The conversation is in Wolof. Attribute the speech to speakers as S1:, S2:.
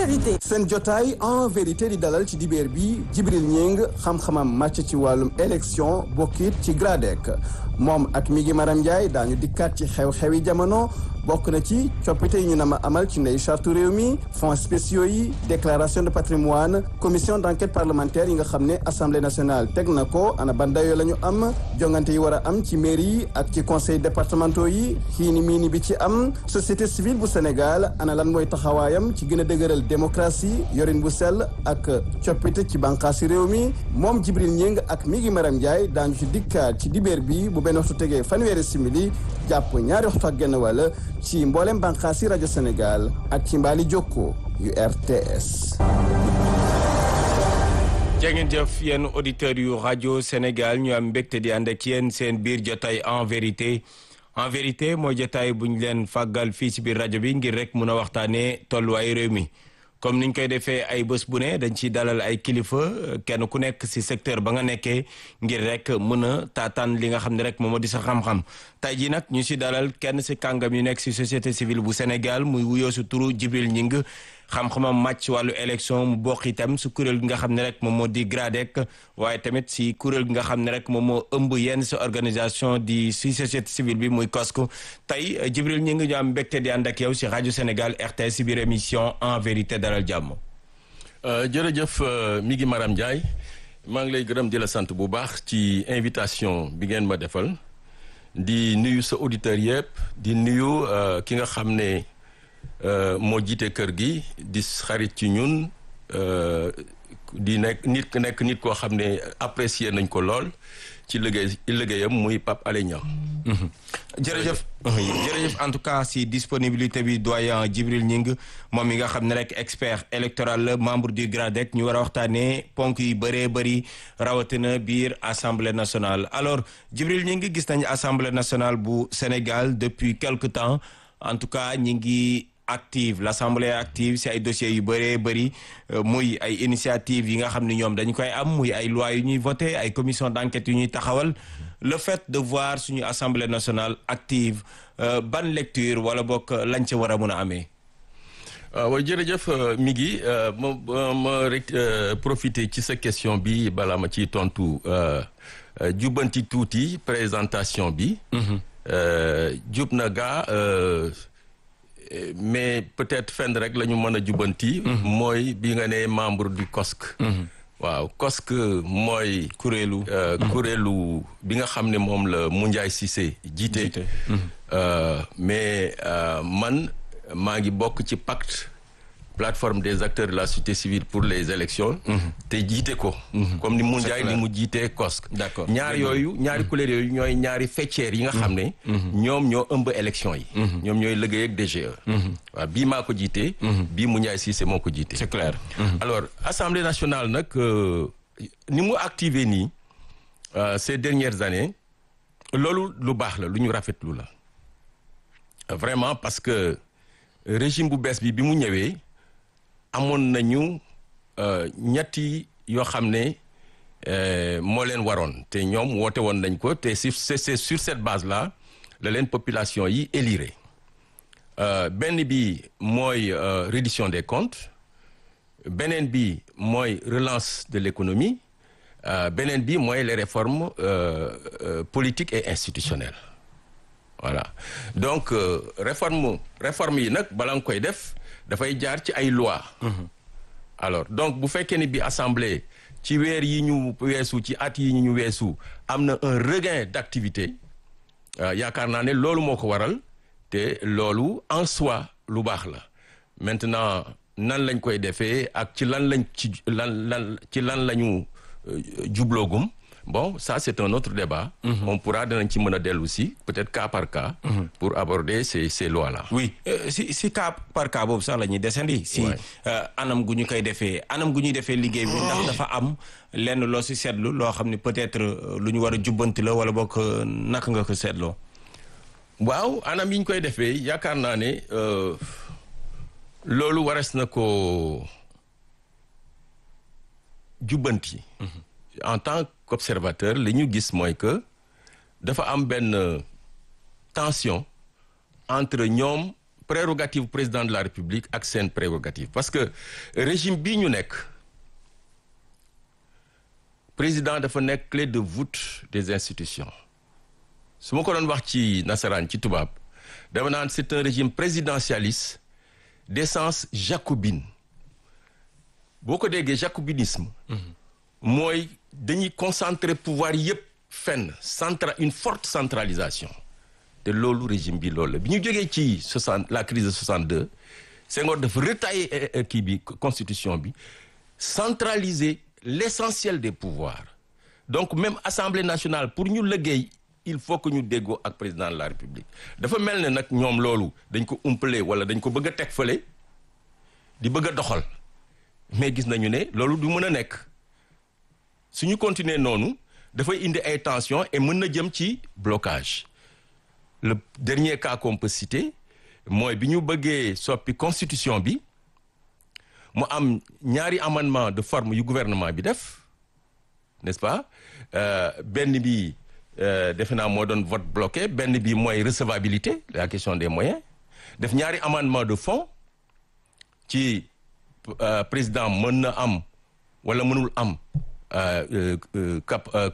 S1: vérité.
S2: seen jotaay en vérité di dalal ci dibeer bi Jibril Ñing xam-xamam màcc ci wàllum élection bokkit ci GRADEC moom ak mi ngi Maram Ndiaye daañu dikkaat ci xew-xewi jamono bokk na ci coppite yi ñu nama amal ci ndey charte réew mi fonds spéciaux yi déclaration de patrimoine commission d'enquête parlementaire yi nga xam ne assemblée nationale teg na ko ana ban dayoo la ñu am jongante yi war a am ci mairie yi ak ci conseil départementaux yi xiini miini bi ci am société civile bu Sénégal ana lan mooy taxawaayam ci gën a dëgëral démocratie yorin bu sell ak coppite ci bànqaasi réew mi moom Jibril Ñing ak mi ngi Maram Ndiaye daañu ci dikkaat ci dibeer bi bu benn waxtu tegee fanweeri simili jàpp ñaari waxtu ak genn wàll ci mboolem bànqaasi rajo Sénégal ak ci mbaali jokko yu RTS.
S3: jangeen jëf yéen auditeurs yu rajo Sénégal ñu am mbégte di ànd ak yéen seen biir jotaay en vérité en vérité mooy jotaay bu ñu leen fàggal fii ci biir rajo bi ngir rek mun a waxtaanee tolluwaayu réew mi. comme niñ koy defee ay bés bu ne dañ ciy dalal ay kilifa kenn ku nekk ci secteur ba nga nekkee ngir rek mën a taataan li nga xam ne rek moom moo di sa xam-xam tey jii nag ñu ci dalal kenn ci kàngam yu nekk ci société civile bu Sénégal muy wuyoo su turu Jibril Ñing xam-xamam màcc ci wàllu élection mu bokk itam ci kuréel gi nga xam ne rek moom moo di GRADEC waaye tamit ci kuréel gi nga xam ne rek moom moo ëmb yenn ci organisation di ci société civile bi muy COSCO tey Jibril Ñing ñu am mbégte di ànd ak yow ci rajo Sénégal RTS ci biir émission en vérité dalal jàmm.
S4: jërëjëf mi ngi Maram Ndiaye maa ngi lay gërëm di la sant bu baax ci invitation bi ngeen ma defal di nuyu sa auditeurs yëpp di nuyu ki nga xam ne moo jiite kër gi di xarit ci ñun di nekk nit nekk nit koo xam ne apprécier nañ ko lool ci liggéey liggéeyam muy Pape Alé Niang
S3: jërëjëf jërëjëf en tout cas si disponibilité bi doyen Djibril Ñing moom mi nga xam ne rek expert électoral la membre du GRADEC ñu war a waxtaanee ponk yu bëree bëri rawatina biir assemblée nationale alors Djibril Ñing gis nañu assemblée nationale bu Sénégal depuis quelque temps en tout cas ñi ngi active l'assemblée active si ay dossiers yu bëree bëri muy ay initiative yi nga xam ne ñoom dañu koy am muy ay lois yu ñuy voté ay commission d'enquête yu ñuy taxawal le fait de voir suñu assemblée nationale active ban lecture wala bokk lañ ca war a mun a amee.
S4: waaw jërëjëf mi ngi ma ma rek profiter ci sa question bi balaa ma ciy tontu jubbanti tuuti présentation bi. jub na gaa. mais peut-être fenn rek la ñu mën a jubanti. mooy bi nga ne membre du COSC. waaw COSC mooy.
S3: kuréelu.
S4: kuréelu bi nga xam ne moom la Moundiaye Cissé jiite. mais man maa ngi bokk ci pacte plateforme des acteurs de la société civile pour les élections te jiite ko. comme ni Moundiaye ni mu jiitee COSC.
S3: d'accord
S4: ñaar yooyu ñaari kuréel yooyu ñooy ñaari fecceer yi nga xam ne. ñoom ñoo ëmb élection yi. ñoom ñooy liggéey ak DGE. waaw bii maa ko jiitee. bii Moundiaye Cissé moo ko jiitee.
S3: c'est clair.
S4: alors assemblée nationale nag ni mu activé nii ces dernières années loolu lu baax la lu ñu rafetlu la vraiment parce que régime bu bees bi bi mu ñëwee. amoon nañu ñetti yoo xam ne moo leen waroon te ñoom woote woon nañ ko te c'est c'est sur cette base là la leen population yi élire benn bi mooy reddition des comptes beneen bi mooy relance de l'économie beneen bi mooy les réformes politiques et institutionnelles voilà donc réforme réforme yi nag bala nga koy def dafay jaar ci ay loi alors donc bu fekkee ni bi assemblée ci weer yi ñu weesu ci at yi ñu weesu am na un regain d'activité yaakaar naa ne loolu moo ko waral te loolu en soi lu baax la maintenant nan lañ koy defee ak ci lan lañ ci lan lan ci lan la ñu jubloogum bon ça c'est un autre débat on pourra danañ ci mën a dellu si peut-être cas par cas pour aborder ces ces lois là
S3: oui si si cas par cas boobu sax la ñuy desandi si anam gu ñu koy defee anam gu ñuy defee liggéey bi ndax dafa am lenn loo si seetlu loo xam ne peut-être lu ñu war a jubbanti la wala bokk naka nga ko seetloo
S4: waaw anam yi ñu koy defee yaakaar naa ne loolu wares na ko jubbanti en tant qu'observateur li ñu gis mooy que dafa am benn tension entre ñoom prérogative président de la république ak seen prérogative parce que régime bii ñu nekk président dafa nekk clé de voûte des institutions su ma ko doon wax ci nasaraan ci tubaab dama naan c'est un régime présidentialiste d'essence jacobine boo ko déggee jacobinisme mooy dañuy concentrer pouvoir yépp fenn centra une forte centralisation te loolu régime bi loolu la bi ñu jógee ci soixante la crise de 62 Senghor dafa retailler kii bi constitution bi centraliser l'essentiel des pouvoirs donc même assemblée nationale pour ñu liggéey il faut que ñu déggoo ak président de la république dafa mel ne nag ñoom loolu dañ ko umpale wala dañ ko bëgg a teg fële di bëgg a doxal mais gis nañu ne loolu du mën a nekk suñu continuer noonu dafay indi ay tensions et mën na jëm ci blocage le dernier cas qu'on peut citer mooy bi ñu bëggee soppi constitution bi mu am ñaari amendement de forme yu gouvernement bi def n'est-ce pas benn bi defe naa moo doon vote bloqué benn bi mooy recevabilité la question des moyens def ñaari amendement de fond ci président mën na am wala mënul am cap